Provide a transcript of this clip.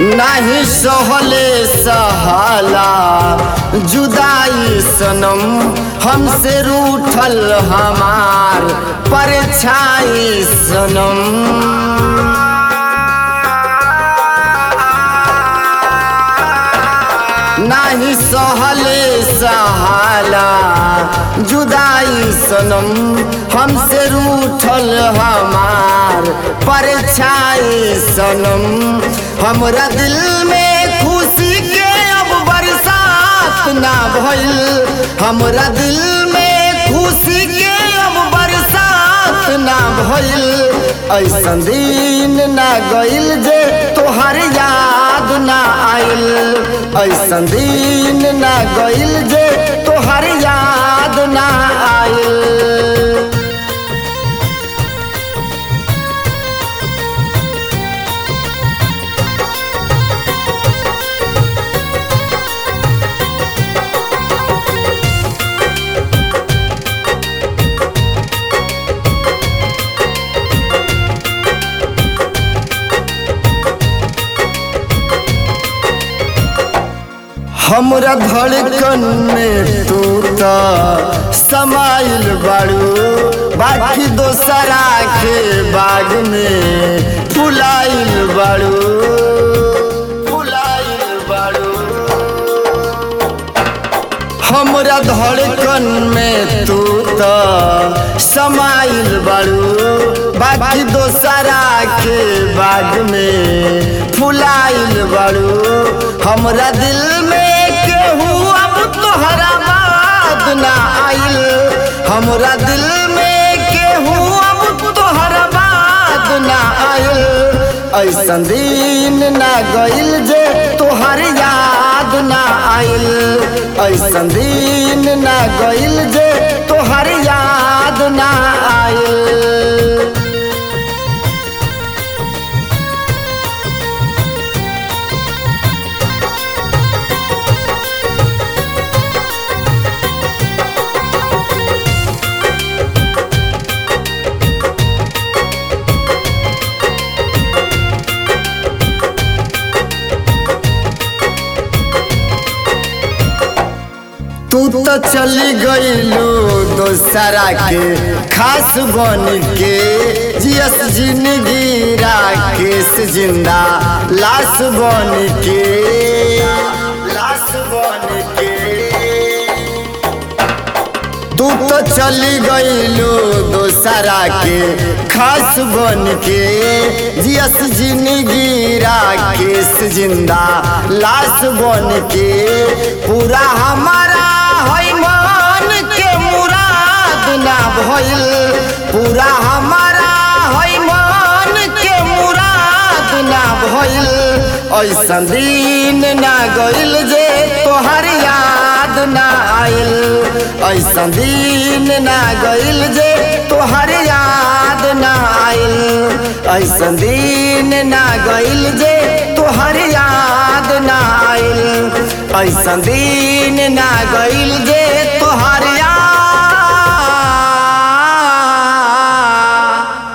नाही सहले सहाला जुदाई सनम हमसे रूठल हमार परछाई सनम नाही सहले सहाला जुदाई सनम हमसे रूठल हमार परछाई सनम हमरा दिल में खुशी के अब बरसात ना भइल हमरा दिल में खुशी के अब बरसात ना भइल ऐसन दिन ना गइल जे तोहर याद ना आइल ऐसन दिन ना गइल जे तोहर याद ना आइल हमरा धड़कन में तू त समाइल बाड़ू बाकी दोसरा के बाग में फुलाइल बाड़ू फुलाइल बाड़ू हमरा धड़कन में तू त समाइल बाड़ू बाकी दोसरा के बाग में फुलाइल बाड़ू हमरा दिल में केहू अब तोहरा बात ना आइल हमरा दिल में केहू अब तोहरा बात ना आइल ऐसन दिन ना गइल जे तोहर याद ना आइल ऐसन दिन ना गइल जे तोहर याद ना आइल तू तो चली गईलू दोसरा के खास बन के जियस जिंदगी राकेश जिंदा लाश बन के लाश बन के तू तो चली गईलू दोसरा के खास बन के जियस जिंदगी राकेश जिंदा लाश बन के पूरा हमारा है मन के मुराद ना भइल पूरा हमारा है मन के मुराद ना भइल ऐसन दिन ना गइल जे तोहर याद ना आइल ऐसन दिन ना गइल जे तोहर याद ना आइल ऐसन दिन ना गइल जे तोहर याद ना आइल ऐसन दिन ना गइल जे